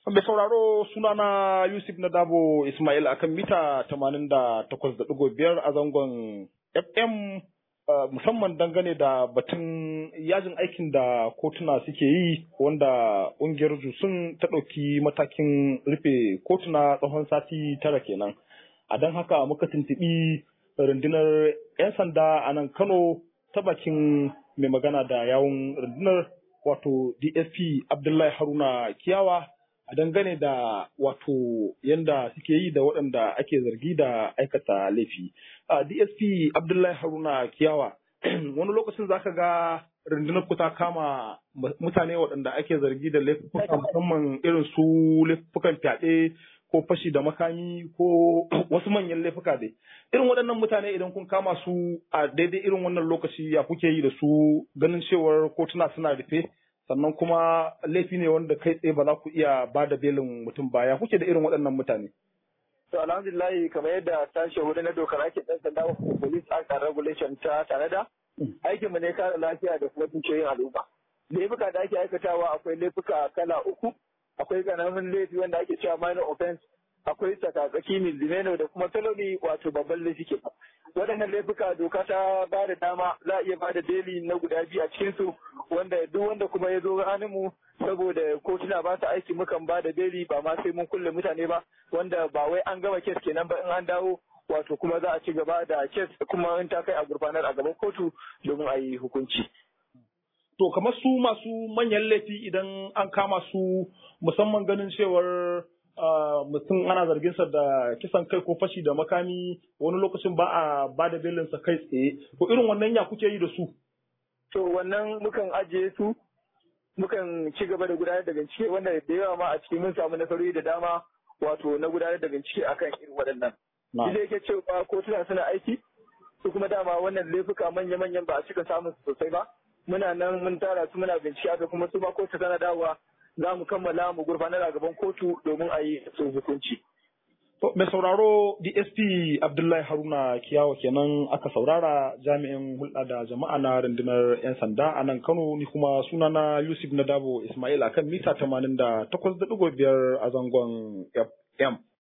Mai sauraro sunana Yusuf na Dabo Ismail akan mita 88.5 a zangon FM musamman dangane da batun yajin aikin da kotuna suke yi wanda ƙungiyar Jusun ta ɗauki matakin rufe kotuna tsawon sati tara kenan. A don haka muka tuntuɓi rundunar 'yan sanda a nan Kano ta bakin mai magana da yawun rundunar wato DSP Abdullahi Haruna Kiyawa a dangane da wato yanda suke yi da waɗanda ake zargi da aikata laifi. DSP Abdullahi Haruna Kiyawa, wani lokacin za ka ga rundunar ku ta kama mutane waɗanda ake zargi da laifuka musamman irin su laifukan fyaɗe ko fashi da makami ko wasu manyan laifuka dai. Irin waɗannan mutane idan kun kama su a daidai irin wannan lokaci ya kuke yi da su ganin cewar kotuna suna rufe. sannan kuma laifi ne wanda kai tsaye ba za ku iya ba da belin mutum ba ya kuke da irin waɗannan mutane. To alhamdulillah kamar yadda sashe hudu na dokar ake ɗan sanda police act and regulation ta tanada aikin mu ne kare lafiya da kuma dukiyoyin al'umma. Laifuka da ake aikatawa akwai laifuka kala uku akwai ƙaramin laifi wanda ake cewa minor offense akwai tsakatsaki misdemeanor da kuma felony wato babban laifi ke waɗannan laifuka doka ta ba da dama za a iya ba da beli na guda biyu a cikinsu wanda duk wanda kuma ya zo mu saboda kotuna ba su aiki mukan ba da beli ba ma sai mun kulle mutane ba wanda ba wai an gama kes kenan ba in an dawo wato kuma za a ci gaba da kes kuma in ta kai a gurfanar a gaban kotu domin a yi hukunci. To kamar su masu manyan laifi idan an kama su musamman ganin cewar mutum ana zarginsa da kisan kai ko fashi da makami wani lokacin ba a ba da belinsa kai tsaye ko irin wannan ya kuke yi da su to wannan mukan ajiye su mukan ci gaba da gudanar da bincike wanda da yawa ma a cikin mun samu nasarori da dama wato na gudanar da bincike akan irin waɗannan shi da yake cewa kotuna suna aiki su kuma dama wannan laifuka manya-manyan ba a cika samun su sosai ba muna nan mun tara su muna bincike aka kuma su ma kotu tana dawowa za mu kammala mu gurfanar a gaban kotu domin a yi su hukunci. Mai sauraro DSP Abdullahi Haruna Kiyawa kenan aka saurara jami'in hulɗa da jama'a na rundunar 'yan sanda a nan Kano ni kuma sunana Yusuf Nadabo Ismail akan mita 88.5 a zangon FM.